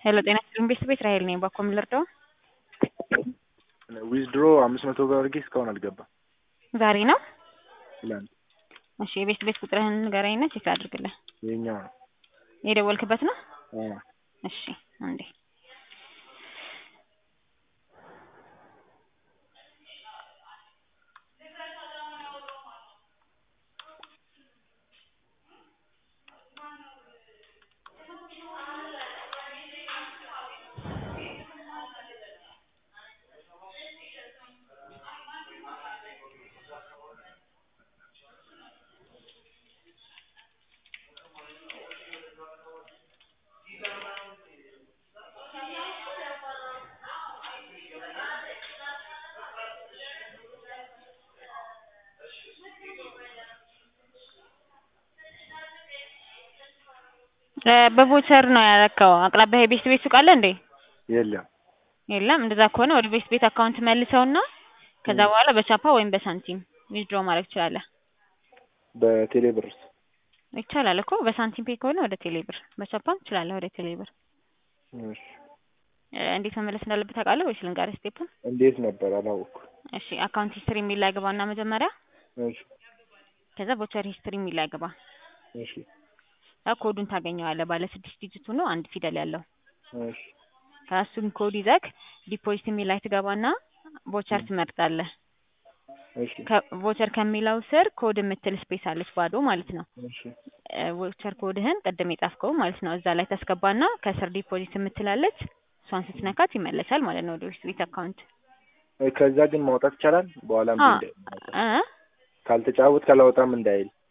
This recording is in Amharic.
ሄሎ ጤና ይስጥልኝ ቤተሰብ እስራኤል ነኝ። ባኮ ምን ልርዳው? ዊዝድሮ አምስት መቶ ብር አድርጌ እስካሁን አልገባም። ዛሬ ነው? ትላንት እሺ የቤት ቤት ቁጥርህን ንገረኝና ቼክ አድርግልህ። የኛው ነው። የደወልክበት ነው? አዎ። እሺ አንዴ በቮቸር ነው ያረከው። አቅራቢያ የቤት ቤት ሱቅ አለ እንዴ? የለም የለም። እንደዛ ከሆነ ወደ ቤት ቤት አካውንት መልሰውና ከዛ በኋላ በቻፓ ወይም በሳንቲም ዊዝድሮ ማድረግ ትችላለህ። በቴሌ ብርስ ይቻላል እኮ በሳንቲም ፔ ከሆነ ወደ ቴሌ ብር፣ በቻፓም ትችላለህ ወደ ቴሌ ብር። እሺ እንዴት መመለስ እንዳለበት ታውቃለህ ወይስ ልንገርህ ስቴፑን? እንዴት ነበር አላወኩም። እሺ አካውንት ሂስትሪ የሚል ላይ ግባና መጀመሪያ እሺ ከዛ ቮቸር ሂስትሪ የሚል ላይ ግባ። እሺ ኮዱን ታገኘዋለህ። ባለ ስድስት ዲጂት ሆኖ አንድ ፊደል ያለው እሺ ከእሱን ኮድ ይዘህ ዲፖዚት የሚል ላይ ትገባና ቮቸር ትመርጣለህ። እሺ ቮቸር ከሚለው ስር ኮድ የምትል ስፔስ አለች ባዶ ማለት ነው። እሺ ቮቸር ኮድህን ቅድም የጻፍከው ማለት ነው እዛ ላይ ታስገባና ከስር ዲፖዚት የምትላለች እሷን ስትነካት ይመለሳል ማለት ነው ወደ ቤት ቤት አካውንት። ከዛ ግን ማውጣት ይቻላል። በኋላ አ እምቢ እንዳይል እ ካልተጫወት ካላወጣም እንዳይል